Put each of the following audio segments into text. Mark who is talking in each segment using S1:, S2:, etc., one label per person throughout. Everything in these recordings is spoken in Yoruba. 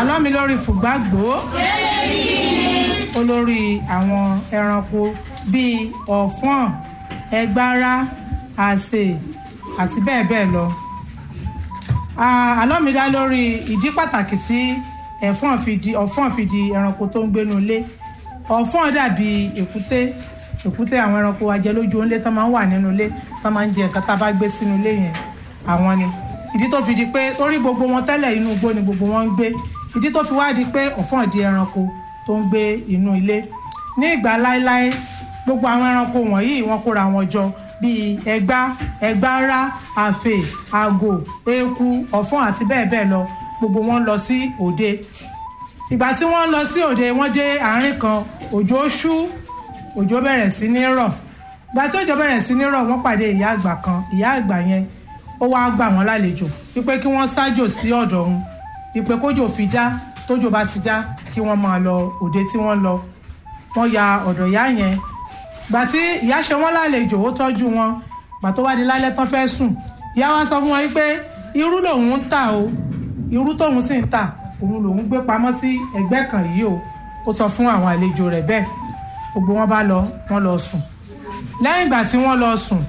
S1: àlọ́ mi lórí fùgbàgbó olórí àwọn ẹranko bíi ọ̀fọ́n ẹgbára àsè àti bẹ́ẹ̀ bẹ́ẹ̀ lọ. Ah, àlọ́ mi dá lórí ìdí pàtàkì tí ẹ̀fọ́n fi di ọ̀fọ́n fi di ẹranko tó ń gbénu ilé ọ̀fọ́n dàbí èkúté èkúté àwọn ẹranko ajẹlójú onílé tó máa ń wà nínú ilé tó máa ń jẹ nǹkan tá a bá gbé sínú ilé yẹn àwọn ni ìdí tó fi di pé torí gbogbo wọn tẹ́lẹ̀ inú igbó ni gbogbo wọn ń gbé ìdí tó fi wá di pé ọ̀fọ́n di ẹranko tó ń gbé inú ilé ní ìgbà láéláé gbogbo àwọn ẹranko wọ̀nyí wọ́n kóra wọn jọ bíi ẹgbá ẹgbára àfè àgò eku ọ̀fọ́n àti bẹ́ẹ̀ bẹ́ẹ̀ lọ gbogbo wọn lọ sí òde ìgbà tí wọ́n lọ sí òde wọ́n dé àárín kan òjò ṣú òjò bẹ̀rẹ̀ sí ní rọ̀ ìgbà tí òjò bẹ̀rẹ̀ sí ní rọ̀ wọ́n pàdé ìyá àgbà kan ìyá àgbà yẹn ó wáá gbà wọ́n lálejò wípé kí wọ́n ṣájò sí ọ̀dọ̀ òun wípé kójò fi dá tójò bá ti dá kí wọ́n máa lọ òde tí wọ́n lọ wọ́n ya ọ̀dọ̀ ìyá yẹn gbà tí ìyá ṣe wọ́n lálejò ó tọ́jú wọn gbà tó wá di lálẹ́ tán fẹ́ sùn ìyá wa sọ fún wọn wípé irú lòun ń tà o irú tóun sì ń tà òun lòun gbé pamọ́ sí ẹgbẹ́ kan yìí o ó sọ fún àwọn àlejò rẹ̀ bẹ́ẹ̀ gbogbo wọn bá lọ wọn lọ sùn lẹ́yìn ìgbà tí wọ́n lọ sùn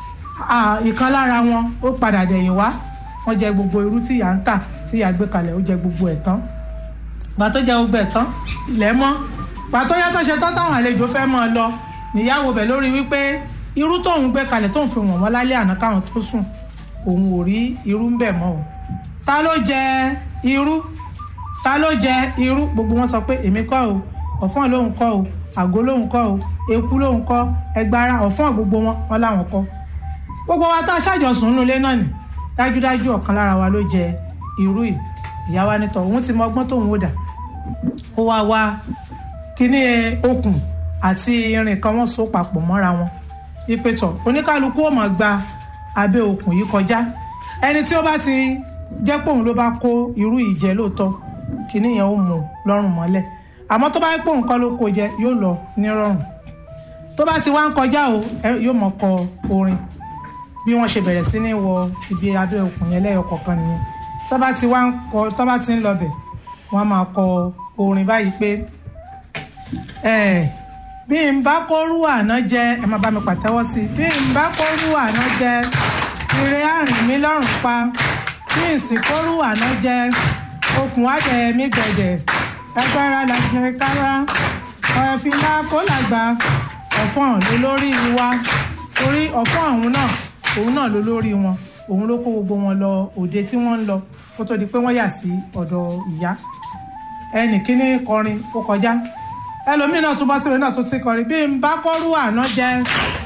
S1: ah, ìkan lára wọn ó padà dẹ̀yìn wá wọ́n jẹ gbogbo irú tí ìyá ń tà tí ìyá gbé kalẹ̀ ó jẹ gbogbo ẹ̀ tán gbà tó jẹ gbogbo ẹ̀ tán ilẹ̀ mọ́ gbà tó yá tó ṣe tán táwọn àlejò fẹ́ mọ́ ọ lọ níyàwó bẹ̀ lórí wípé irú tóun gbé kalẹ̀ tóun fi wọ̀n wọ́n lálẹ́ àná káwọn tó sùn òun ò rí irú ń bẹ̀ mọ́ o ta ló jẹ irú ta ló jẹ irú gbogbo wọn sọ pé èmi kọ́ o ọ̀fọ́n lòun kọ́ o àgó lòun kọ́ o eku lòun kọ́ ẹgbàrá ọ̀fọ́n gbogbo wọn wọn làwọn kọ́ gbogbo wa tá a ṣàjọsùn nínú ilé náà ni dájúdájú ọ̀kan lára wa ló jẹ irú yìí ìyá wa nítọ̀ òun ti mọ ọgbọ́n tóun ó dà ó wá wá kíní okùn àti irin kan wọ́n so papọ̀ mọ́ra wọn wípé tọ̀ oníkálukú ó máa gba abẹ́ okùn yìí kọjá ẹni tí ó bá ti jẹ́ pé òun ló bá kó irú yìí jẹ lóòótọ́ kíní yẹn ó mú lọ́rùn mọ́lẹ̀ àmọ́ tó bá yẹ pé òun kọ́ ló kó jẹ yóò lọ nírọ̀rùn tó bá ti wá ń kọjá o yóò mọ̀ kọ orin bí wọ́n ṣe bẹ̀rẹ̀ sí ní wọ ibi abẹ́ okùn yẹn lẹ́yọ kọ̀ọ̀kan nìyẹn tó bá ti wá ń kọ tó bá ti ń lọ bẹ̀ wọ́n á máa kọ orin báyìí pé bí n bá kórú àná jẹ ẹ má bá mi pàtẹ́wọ́ sí i bí n bá kórú àná jẹ ire àrìn mi lọ́rùn pa bí n sì kórú àná jẹ okùn àjẹ mi gbẹ̀dẹ̀ ẹgbẹ́ra làjẹ kára ọ̀ẹ́fìlà kó làgbà ọ̀fọ̀n ló lórí wa torí ọ̀fọ̀n ọ̀hún náà òun náà ló lórí wọn òun ló kó gbogbo wọn lọ òde tí wọ́n ń lọ kó tó di pé wọ́n yà sí ọ̀dọ̀ ìyá ẹnì kíní kọrin ó kọjá ẹlòmíín náà tún bọ́ síbi náà tún ti kọrin bí n bá kọ́rú àná jẹ